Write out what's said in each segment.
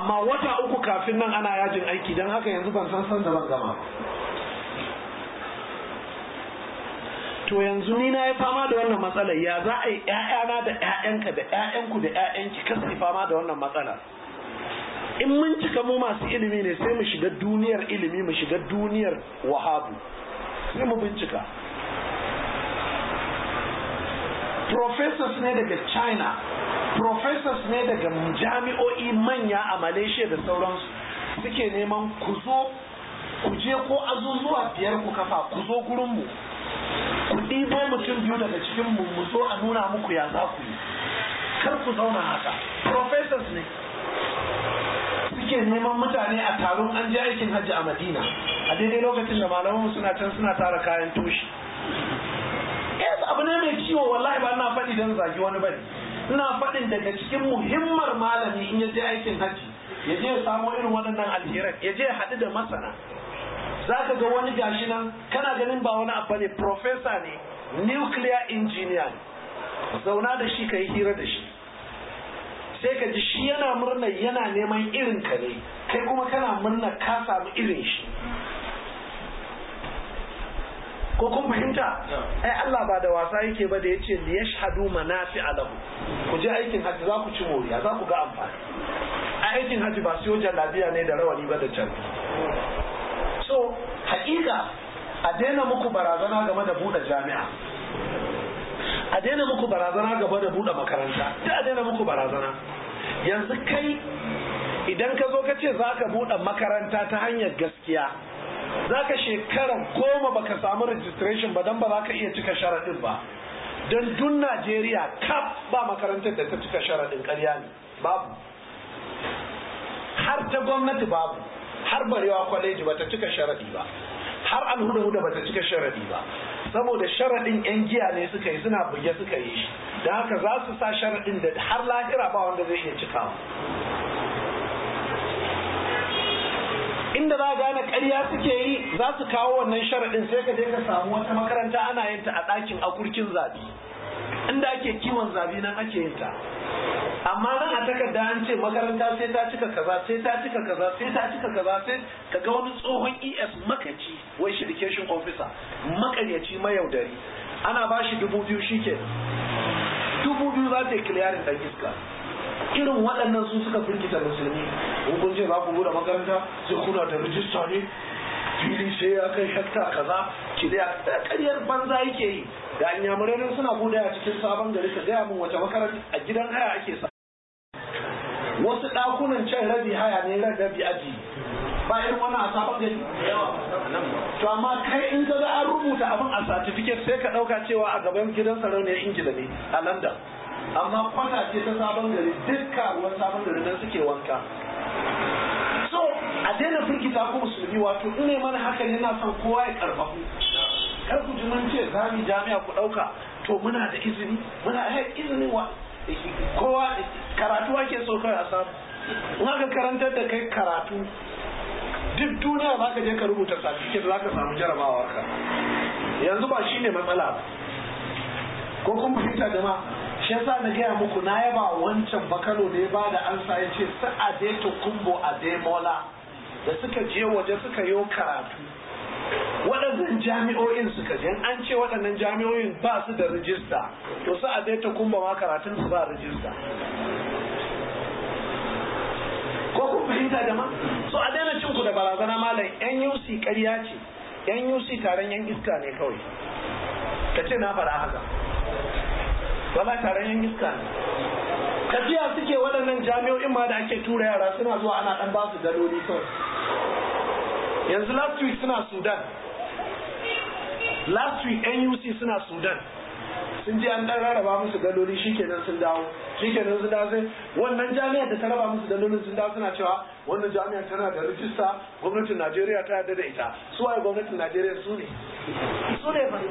amma wata uku kafin nan ana yajin aiki don haka yanzu ban san san da ban gama to yanzu ni na yi fama da wannan matsalar ya za a yi ƴaƴana da ƴaƴanka da ƴaƴanku da ƴaƴanki kasu fama da wannan matsalar in mun cika mu masu ilimi ne sai mu shiga duniyar ilimi mu shiga duniyar wahabu sai mu bincika professors ne daga china professors ne daga jami'o'i manya a malaysia da sauransu suke neman ku zo ku je ko azuzuwa biyar ku kafa ku zo gurinmu ku ɗibo mutum biyu daga cikin mu mu zo a nuna muku ya za ku yi kar ku zauna haka professors ne suke neman mutane a taron an je aikin hajji a madina a daidai lokacin da malamanmu suna can suna tara kayan toshi yes abu ne mai ciwo wallahi ba ina faɗi don zagi wani bane ina faɗin daga cikin muhimmar malami in ya je aikin hajji ya je ya samo irin waɗannan alheran ya je ya haɗu da masana za ka ga wani gashi nan kana ganin ba wani abu ne professor ne nuclear engineer ne zauna da shi ka yi hira da shi sai ka ji shi yana murna yana neman irin ka ne kai kuma kana murna ka samu irin shi ko kun fahimta ai Allah ba da wasa yake ba da yace li yashhadu manafi alahu ku je aikin hajji za ku ci moriya za ku ga amfani a aikin hajji ba siyo jallabiya ne da rawani ba da can so haƙiƙa a daina muku barazana game da buɗe jami'a a daina muku barazana game da buɗe makaranta duk a daina muku barazana yanzu kai idan ka zo ka ce za ka buɗe makaranta ta hanyar gaskiya za ka shekara goma baka samu registration ba don ba za ka iya cika sharaɗin ba don dun najeriya kaf ba makarantar da ta cika sharaɗin ƙarya ne babu har ta gwamnati babu har barewa kwaleji ba ta cika sharaɗi ba har alhuda huda ba ta cika sharaɗi ba saboda sharaɗin yan giya ne suka yi suna buge suka yi shi da haka za su sa sharaɗin da har lahira ba wanda zai iya cikawa inda za gane ƙarya suke yi za su kawo wannan sharaɗin sai ka je ka samu wata makaranta ana yin ta a ɗakin akurkin zabi inda ake kiwon zabi nan ake yin ta amma nan a takarda an ce makaranta sai ta cika kaza sai ta cika kaza sai ta cika kaza sai ka ga wani tsohon es makaci wai shi education officer makaryaci mayaudari ana ba shi dubu biyu shi ke dubu biyu za ta yi kiliyarin ɗan iska irin waɗannan su suka firgita musulmi kun ce za ku buɗe makaranta sai kuna da rijista ne fili sai ya kai hekta kaza ki da ƙaryar banza yake yi da inyamurai suna buɗe a cikin sabon gari ka gaya min wace makaranta a gidan haya ake sa wasu ɗakunan can rabi haya ne rabi aji ba irin wannan a sabon gari to amma kai in ka ga an rubuta abin a certificate sai ka ɗauka cewa a gaban gidan sarauniyar ingila ne a london amma kwata ce ta sabon gari dukka ruwan sabon gari nan suke wanka so a daina firgita ku musulmi wato in ne mana haka yana son kowa ya karfafu kar ku ji mun ce za mu jami'a ku dauka to muna da izini muna da izini wa kowa karatu ake so kai a samu in aka karantar da kai karatu duk duniya za ka je ka rubuta certificate za ka samu jarabawa ka yanzu ba shine matsala ba ko kun fahimta jama'a shi yasa na gaya muku na yaba wancan bakano da ya bada ansa ya ce su adeto kumbo ademola da suka je waje suka yi karatu waɗannan jami'o'in suka je an ce waɗannan jami'o'in ba su da rijista to su adeto kumbo ma karatun su ba rijista ko kun fahimta jama'a so a daina cinku da barazana malam NUC ƙarya ce NUC taron yan iska ne kawai ka ce na faɗa haka wala taron yan iska ne tafiya suke waɗannan jami'o'in ma da ake tura yara suna zuwa ana ɗan ba su daloli kawai yanzu last week suna sudan last week nuc suna sudan sun je an ɗan rarraba musu daloli shikenan sun dawo shikenan sun dawo sai wannan jami'ar da ta raba musu dalolin sun dawo suna cewa wannan jami'ar tana da rijista gwamnatin najeriya ta yarda da ita su waye gwamnatin najeriya su ne su ne ba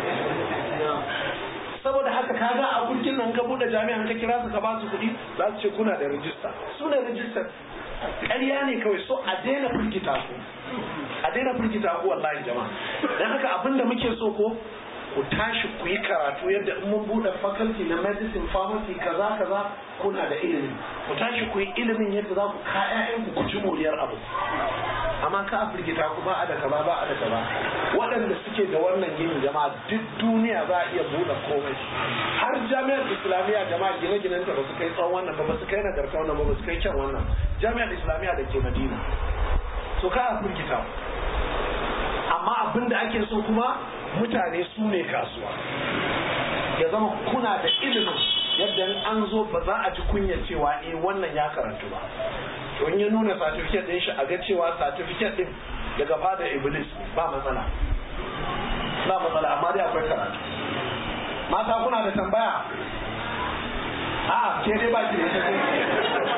saboda haka kaga a kurkin nan ka bude jami'an ka kira su ka ba su kuɗi za su ce kuna da rijista su ne rijistar ƙarya ne kawai so a daina firgita ku a daina firgita ku wallahi jama'a dan haka abin da muke so ko ku tashi ku yi karatu yadda in mun buɗe faculty na medicine pharmacy kaza kaza kuna da ilimi ku tashi ku yi ilimin yadda za ku ka ƴaƴanku ku ci moriyar abu amma ka afirgita ku ba a da kaza ba a da kaza waɗanda suke da wannan ginin jama'a duk duniya za a iya buɗe komai har jami'ar islamiyya jama'a gine-ginen ta ba su kai tsawon wannan ba ba su kai nagarta wannan ba ba su kai kyan wannan jami'ar islamiyya da ke madina so ka afirgita amma abin da ake so kuma mutane su ne kasuwa ya zama kuna da ilimin yadda an zo ba za a ji kunya cewa eh wannan ya karantu ba to in ya nuna certificate din shi a ga cewa certificate din daga fada iblis ba matsala ba matsala amma dai akwai karatu mata kuna da tambaya a ke dai ba ki da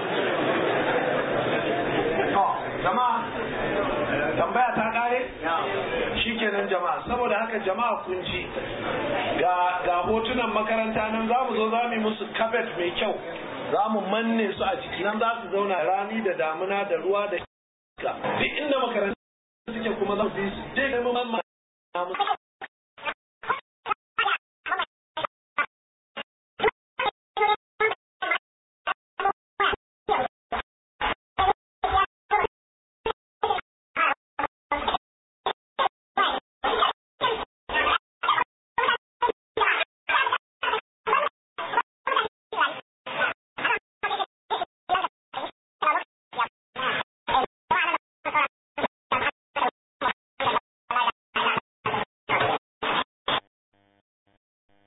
ita jama'a tambaya ta kare shikenan jama'a saboda haka jama'a kun ji ga ga hotunan makaranta nan za mu zo za mu yi musu carpet mai kyau za mu manne su a ciki nan za su zauna rani da damuna da ruwa da iska duk inda makaranta suke kuma za su bi su dai